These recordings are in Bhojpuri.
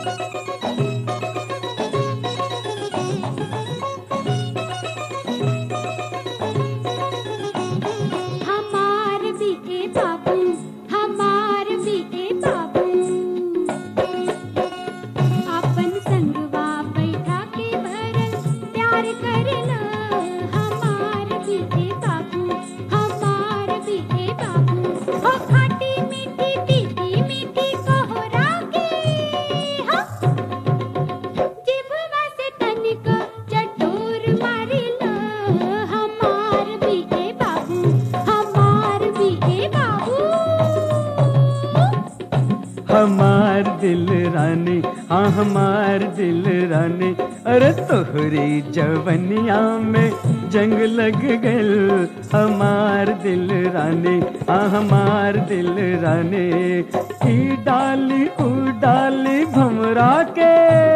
हमार भी ए बाबू हमार भी ए बाबू अपन संगवा बैठा के भरल प्यार करना हमार भी ए बाबू हमार भी ए बाबू हो खाटी मीठी तीखी मीठी कोहरा के हाँ जिभवा से तनिक चटोर मारिला हमार भी ए बाबू हमार भी ए बाबू हमार दिल रानी हाँ हमार दिल रानी अरे तोहरी जवनिया में जंग लग गल हमार दिल रानी हाँ हमार दिल रानी ई डाली ऊ डाली भमरा के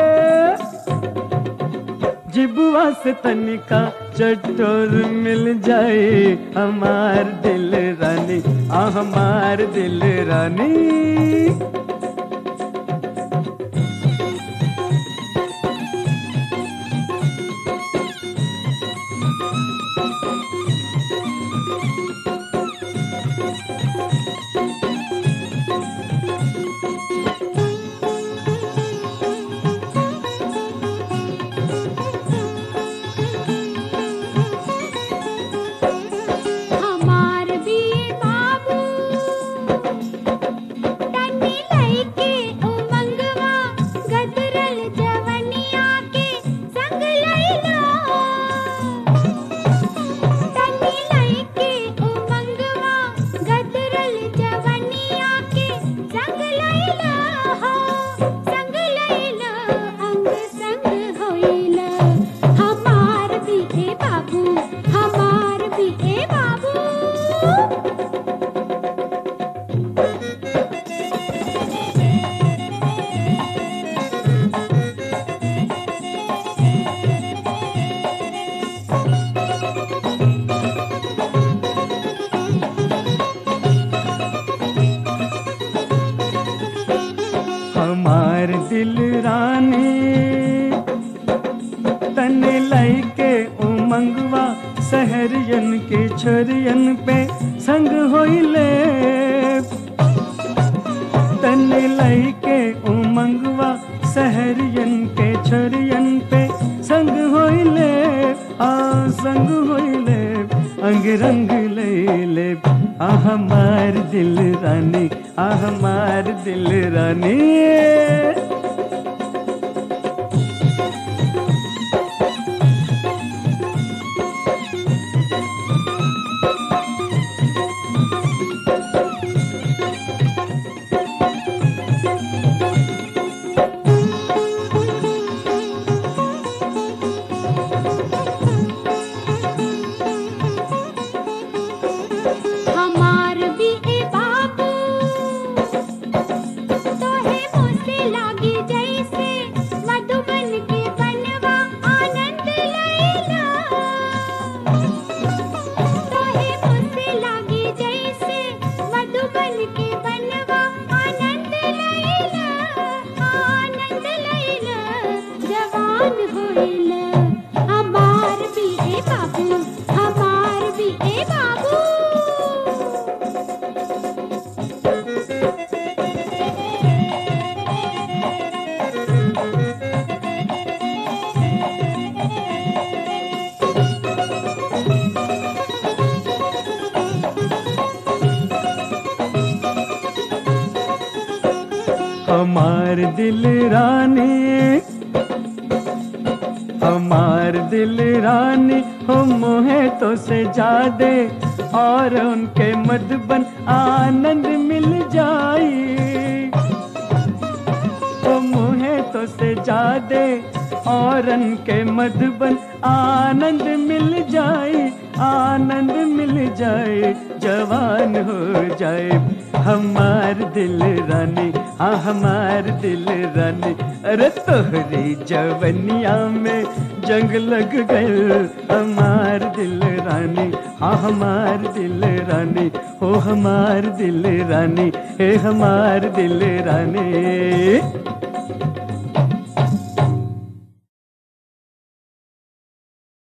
जिबुआ से तनिका चटोर मिल जाए हमार दिल रानी आ हमार दिल रानी हमार भी बाबू तन्नी लइके उमंगवा गदरल जवनिया के संग लइला तन्नी लइके उमंगवा गदरल जवनिया के संग लइला हो संग लइला अंग संग होइला हमार भी ए बाबू हमार भी ए बाबू हमार दिल रानी तन लइके उमंगवा सहरियन के छोरियन पे संग होइले तन लइके उमंगवा सहरियन के छोरियन पे संग होइले आ संग होइले अंग रंग लैले आ हमार दिल रानी आ हमार दिल रानी हमार भी ए बाबू तोहे मुझसे लागी जैसे मधुबन के बनवा आनंद लैला तोहे मुझसे लागी जैसे मधुबन के बनवा आनंद लैला आनंद लैला जवान होइला हमार भी ए बाबू हमार भी ए बाबू हमार दिल रानी हमार दिल रानी हो मोहे तो से जादे और उनके मधुबन आनंद मिल जाई ओ मुहे तो से जादे औरन के मधुबन आनंद मिल जाए आनंद मिल जाए जवान हो जाए हमार दिल रानी हाँ हमार दिल रानी अरे तोहरी जवनिया में जंग लग गए हमार दिल रानी हाँ हमार दिल रानी हो हमार दिल रानी हे हमार दिल रानी